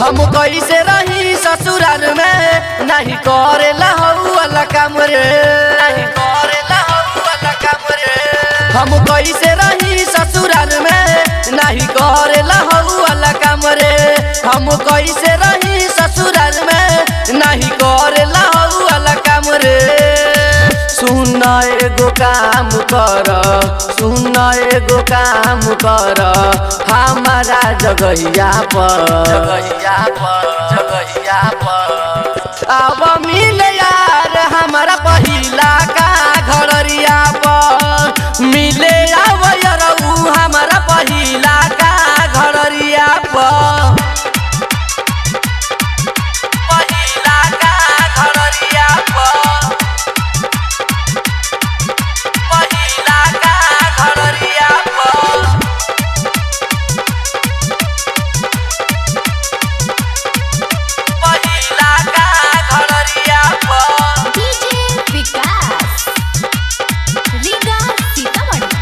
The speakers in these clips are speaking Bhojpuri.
हम कैसे रही ससुराल में नहीं करे लहू वाला काम रे नहीं करे लहू वाला काम रे हम कैसे रही ससुराल में नहीं करे लहू वाला काम रे हम कैसे रही ससुराल में नहीं करे लहू वाला काम रे सुन एगो काम कर सुन एगो काम कर हमारा जगहिया पर जगहिया पर जगहिया पर अब मिल यार हमारा पहिला का घररिया पर मिले अब यरऊ हमारा पहिला का घररिया पर पहिला का घररिया पर पहिला का घररिया पर पहिला का घररिया पर डीजे विकास रीगा सीतामढ़ी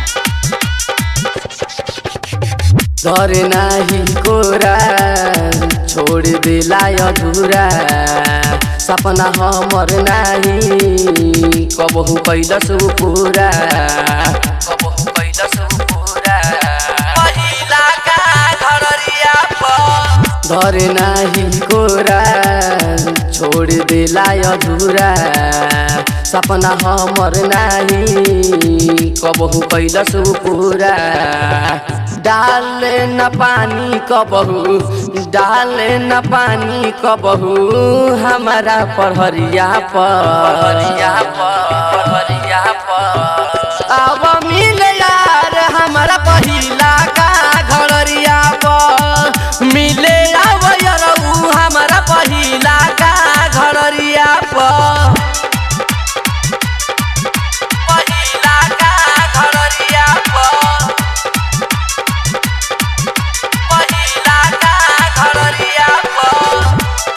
घर नाही कोरा छोड़ दिला अधूरा सपना हमर नाही कबहू कैलस पूरा कबहू कैलस पूरा पहिला का घररिया पर घर नाही कोरा छोड़ दिला अधूरा सपना हमर नाही कबहू कैलस पूरा डाले न पानी कबहू डाले न पानी कबहू हमारा पढ़रिया पढ़रिया पढ़रिया अब मिल यार हमारा पहिला का घररिया पर मिले अब यरऊ हमारा पहिला का घररिया पर पहिला का घररिया पर पहिला का घररिया पर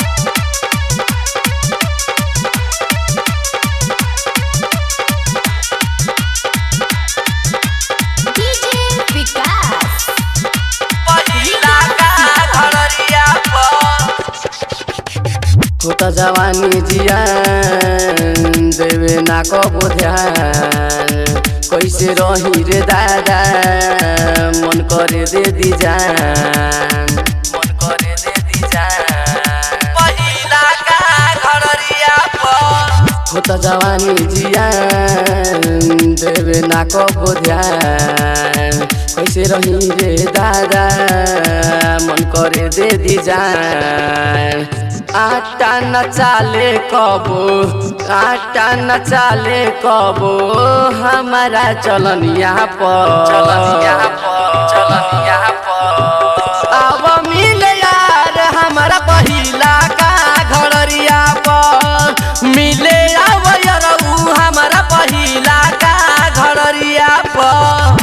डीजे विकास पहिला का घररिया पर होता जवानी जियान देवे ना कबो ध्यान कैसे रही रे दादा मन करे दे दी जान मन करे दे दी जान पहिला का घररिया पर होता जवानी जियान देवे ना कबो ध्यान कैसे रही रे दादा मन करे दे दी जान आटा न चाले कबो आटा न चाले कबो हमारा चलनिया पर चलनिया पर चलनिया पर अब मिल यार हमारा पहिला का घररिया पर मिले अब यरऊ हमारा पहिला का घररिया पर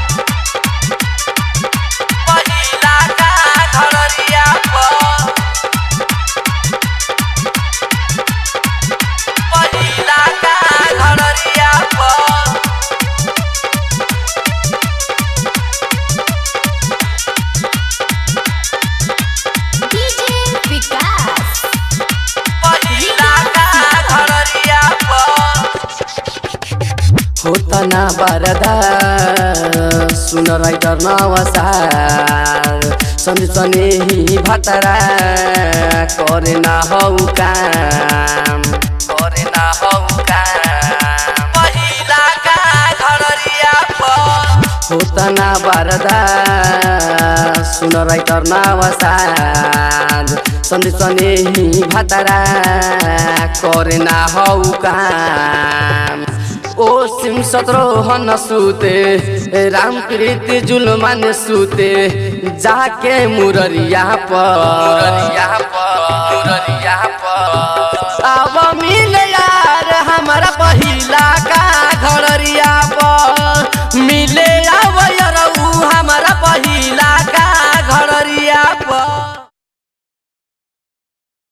पहिला का घररिया पर पहिला का घररिया पर डीजे विकास पहिला का घररिया पर होता ना बरदा सुन राइटर नवसार सन्धि सने ही भतरा करे ना हौ काम करे ना हौ काम पहिला का घररिया पर होता ना बरदा सुन राइटर नवसार सन्धि सने ही भतरा करे ना हौ काम ओ सिम सत्रोहन सुते राम प्रीति जुलमान सुते जाके मुररिया पर मुररिया पर मुररिया पर